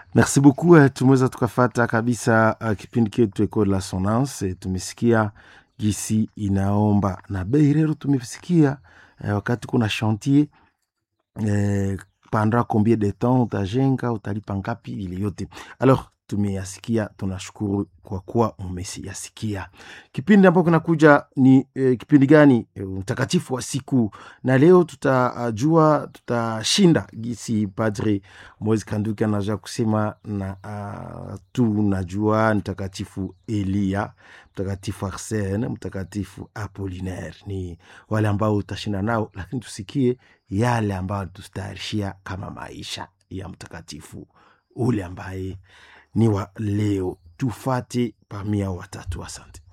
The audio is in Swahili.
merci beaucoup eh, tumeweza tukafata kabisa uh, kipindi chetu eko la sonance eh, tumesikia gisi inaomba na bei rero tumesikia eh, wakati kuna chantier eh, pendant combien de temps utajenga utalipa ngapi ile yote alors tumeyasikia tunashukuru kwa kuwa umesiyasikia kipindi ambapo kinakuja ni eh, kipindi gani eh, mtakatifu wa siku na leo tutajua tutashinda gisi padre moise kanduki anaja kusema na uh, tunajua mtakatifu elia mtakatifu arsene mtakatifu apolinaire ni wale ambao utashinda nao lakini tusikie yale ambayo tutayarishia kama maisha ya mtakatifu ule ambaye ni wa leo tufate pamia watatu asante